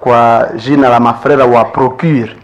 kwa jina la mafrera wa Procure,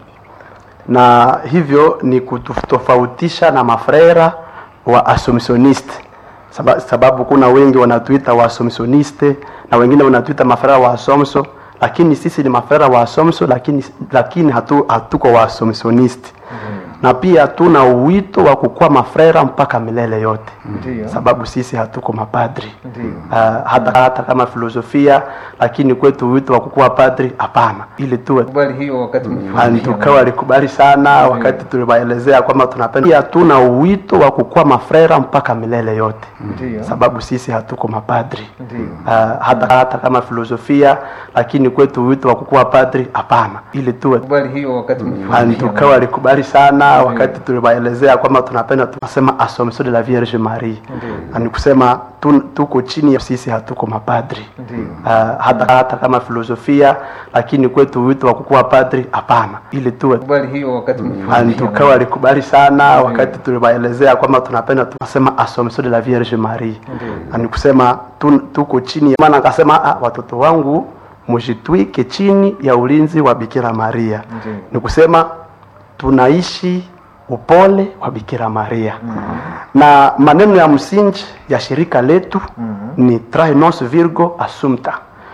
na hivyo ni kutofautisha na mafrera wa Assumptioniste sababu, sababu kuna wengi wanatuita wa Assumptioniste na wengine wanatuita mafrera wa Assumption, lakini sisi ni mafrera wa Assumption, lakini, lakini hatu, hatuko wa Assumptioniste na pia tuna uwito wa kukuwa mafrera mpaka milele yote Ndiyo. sababu sisi hatuko mapadri Ndiyo. uh, hata, hata kama filosofia lakini kwetu wito wa kukuwa padri hapana ili tuwe Kubali hiyo wakati mkifundisha. tukawa walikubali sana wakati tuliwaelezea kwamba tunapenda pia tuna uwito wa kukuwa mafrera mpaka milele yote Ndiyo. sababu sisi hatuko mapadri Ndiyo. uh, hata, hata kama filosofia lakini kwetu wito wa kukuwa padri hapana ili tuwe Kubali hiyo wakati mkifundisha. tukawa walikubali sana wakati tuliwaelezea kwamba tunapenda tunasema Assomption de la Vierge Marie na ni kusema tu, tuko chini ya sisi hatuko mapadri Ndiyo. uh, hata, hata kama filosofia lakini kwetu wito wa kukuwa padri hapana ili tuwe Kubali hiyo wakati mkifundisha. tukawa walikubali sana wakati tuliwaelezea kwamba tunapenda tunasema Assomption de la Vierge Marie na ni kusema tu, tuko chini ya maana akasema ah, watoto wangu mujitwike chini ya ulinzi wa Bikira Maria Ndiyo. ni kusema tunaishi upole wa Bikira Maria na maneno ya msingi ya shirika letu ni trae nos virgo assumpta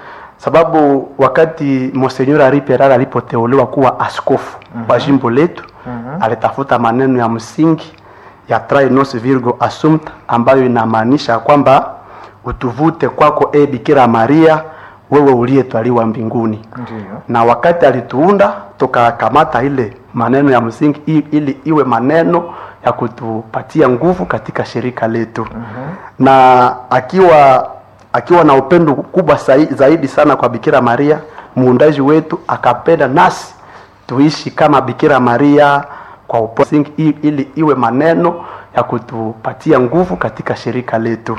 sababu wakati Monsignor Henri Peral alipoteuliwa kuwa askofu wa jimbo letu alitafuta maneno ya msingi ya trae nos virgo assumpta ambayo inamaanisha kwamba utuvute kwako e Bikira Maria wewe uliyetwaliwa mbinguni Ndiyo. na wakati alituunda tukakamata ile maneno ya msingi i- ili iwe maneno ya kutupatia nguvu katika shirika letu na akiwa akiwa na upendo kubwa sai- zaidi sana kwa Bikira Maria muundaji wetu akapenda nasi tuishi kama Bikira Maria kwa upole msingi i- ili iwe maneno ya kutupatia nguvu katika shirika letu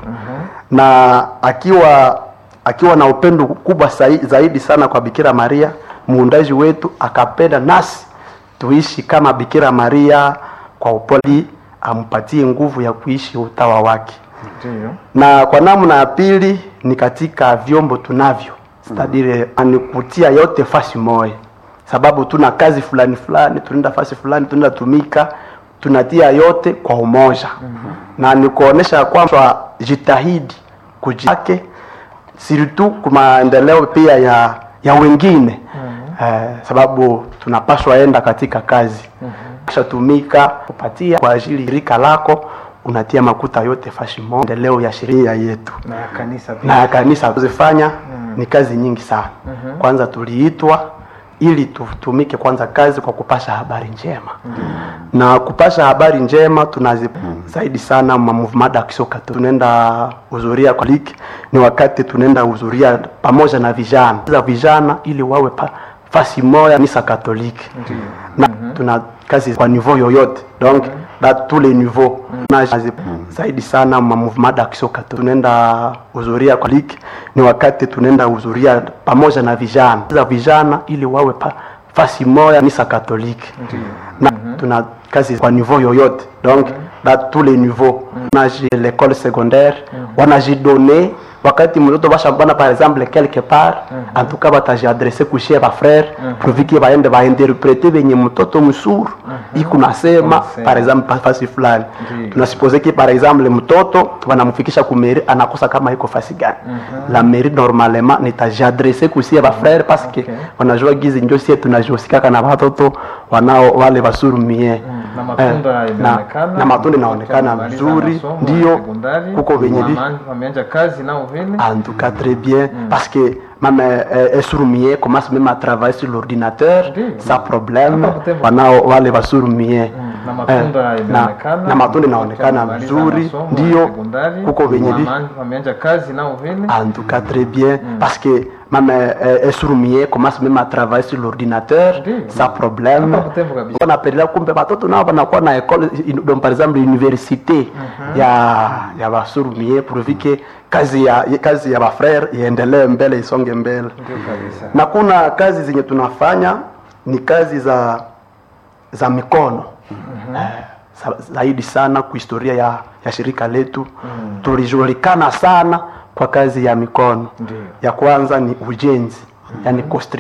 na akiwa akiwa na upendo kubwa sai- zaidi sana kwa Bikira Maria muundaji wetu akapenda nasi tuishi kama Bikira Maria kwa upole, ampatie nguvu ya kuishi utawa wake. Ndiyo. Na kwa namna ya pili ni katika vyombo tunavyo stadire ni kutia yote fasi moja, sababu tuna kazi fulani fulani, tunaenda fasi fulani, tunaenda tumika, tunatia yote kwa umoja na ni kuonesha kwamba jitahidi kujake siritu kwa maendeleo pia ya ya wengine eh, sababu tunapaswa enda katika kazi kisha tumika kupatia kwa ajili rika lako unatia makuta yote fashi moja endeleo ya sheria yetu Na ya kanisa pia. na ya kanisa kuzifanya ni kazi nyingi sana kwanza tuliitwa ili tutumike kwanza kazi kwa kupasha habari njema na kupasha habari njema tunazi zaidi sana ma movement d'action catholique tunaenda huzuria kwa liki ni wakati tunaenda huzuria pamoja na vijana za vijana ili wawe pa, fasi moja nisa katoliki na tuna kazi kwa niveau yoyote donc da tous les niveaux na zaidi sana ma movement d'action catholique tunaenda huzuria kwa liki ni wakati tunaenda huzuria pamoja na vijana za vijana ili wawe pa, fasi moja nisa katoliki na tuna kazi kwa niveau yoyote donc da tous les niveaux na l'école secondaire wanajidone wakati mtoto bashambana par exemple quelque part en tout cas batajiadresse kushie ba frère proviki baende bainterprete benye mtoto msuru iko nasema par exemple pa- fasi fulani tunasupose ki par exemple mtoto wanamfikisha kumeri anakosa kama iko fasi gani la mairie normalement nitajiadresse kusie ba frère parce que wanajua gizi njo sie tunajihusikaka na watoto wanao wale basurumie Na matunda Eh, inaonekana. na, na matunda inaonekana Wamemaliza vizuri masomo ya ndio sekondari. kuko venye vi Wama- Wameanza kazi nao vile. en tout cas très bien parce que même euh, surumie commence même à travailler sur l'ordinateur Ndiyo. sans problème Hapa Butembo. wanao wale basurumie Na matunda na, inaonekana. na matunda inaonekana Wamemaliza vizuri masomo ya ndio sekondari. kuko venye vi Wama- Wameanza kazi nao vile. en tout cas très bien parce que même euh, surumie commence même à travailler sur l'ordinateur Ndiyo. sans problème Hapa Butembo kabisa. wanapendelea kumbe watoto nao wanakuwa na école in- donc par exemple université ya ya basurumie purvike kazi ya kazi ya bafrere iendelee mbele isonge mbele Ndio kabisa. na kuna kazi zenye tunafanya ni kazi za za mikono eh, za- zaidi sana kwa historia ya, ya shirika letu tulijulikana sana kwa kazi ya mikono Ndiyo. ya kwanza ni ujenzi yani